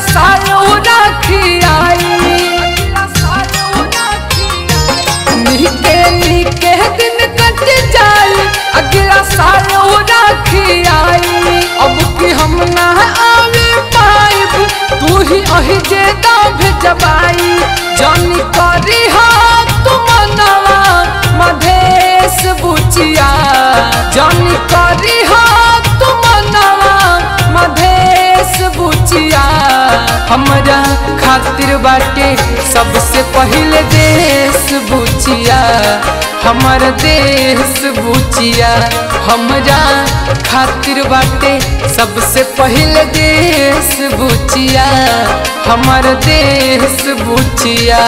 सालो राखी आई निके निके दिन कट जाई अगला सालो राखी आई अब की हम ना आवे पाइब तू ही अही जे दा भेजबाई जानी करी हाथ तुम नवा मधेश बुचिया जानी करी हाथ तुम नवा मधेश बुचिया हमरा खातिर बाटे सबसे पहले देश बुचिया हमर देश बुचिया हमरा खातिर बाटे सबसे पहले देश बुचिया हमर देश बुचिया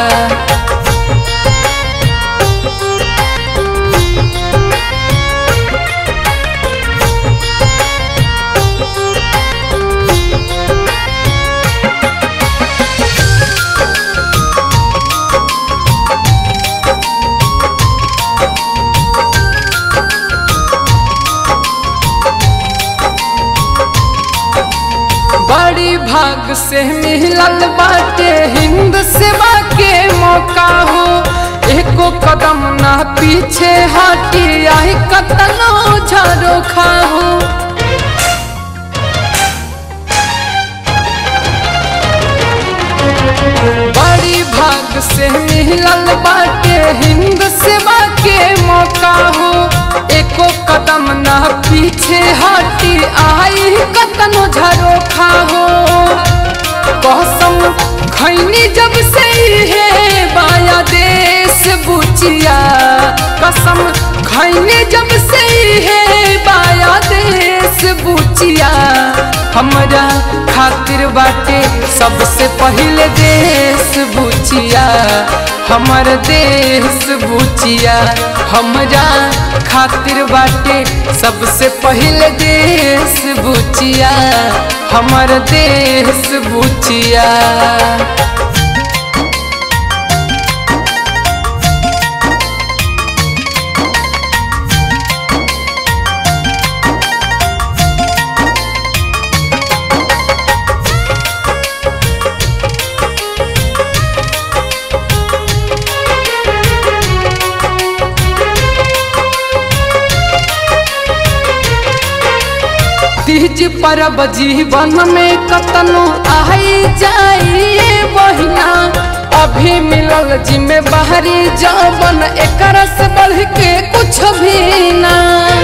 बड़ी भाग से मिलल बाटे हिंद सेवा के मौका हो एको कदम ना पीछे हटी आई कतनो झरो खाहो बड़ी भाग से मिलल बाटे हिंद सेवा के मौका हो एको कदम ना पीछे हटी आई कतनो झरो खाहो कसम खैनी जब से है बाया देश बुचिया कसम खैनी जब से है बाया देश बुचिया हमरा खातिर बाटे सबसे पहले देश बुचिया हमर देश बुचिया हमरा खातिर बाटे सबसे पहले देश बुचिया हमर देश बुचिया तीज परब जीवन में कतनो आई जाइए बहिना अभी मिलल जिम्मेवारी जवन एकर से बढ़ के कुछ भी ना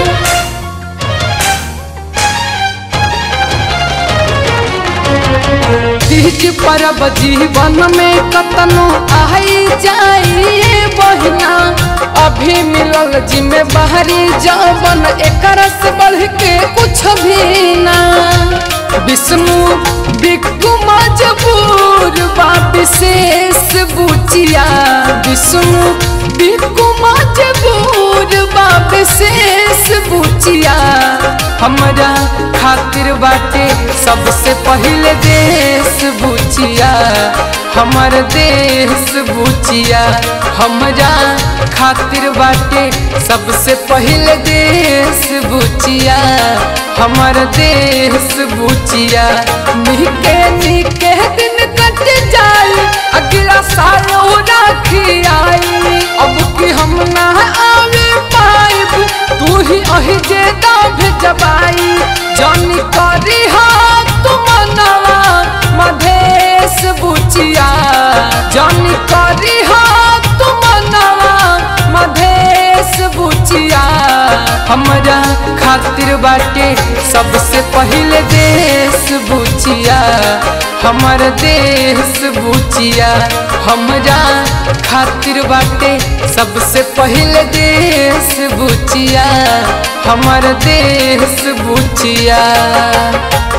तीज परब जीवन में कतनो आई जाइए बहिना अभी मिलल जिम्मेवारी जवन एकर से बढ़ के कुछ भी ना विष्णु बिक्कू मजबूर बा विशेष बुचिया विष्णु बिक्कू मजबूर बा विशेष बुचिया हमरा खातिर बाटे सबसे पहले देश बुचिया हमर देश बुचिया हमरा खातिर बाटे सबसे पहले देश बुचिया हमर देश बुचिया निके निके दिन कट जाई अगला साल राखी आई अब की हम ना आवे पाइब तू ही अही जे दा भेजबाई जानी करी हाथ तुम नवा मधेश बुचिया जानी करी हाथ तुम नवा मधेश बुचिया हमरा खातिर बाटे सबसे पहले देश बुचिया हमर देश बुचिया हमरा खातिर बाटे सबसे पहले देश बुचिया हमर देश बुचिया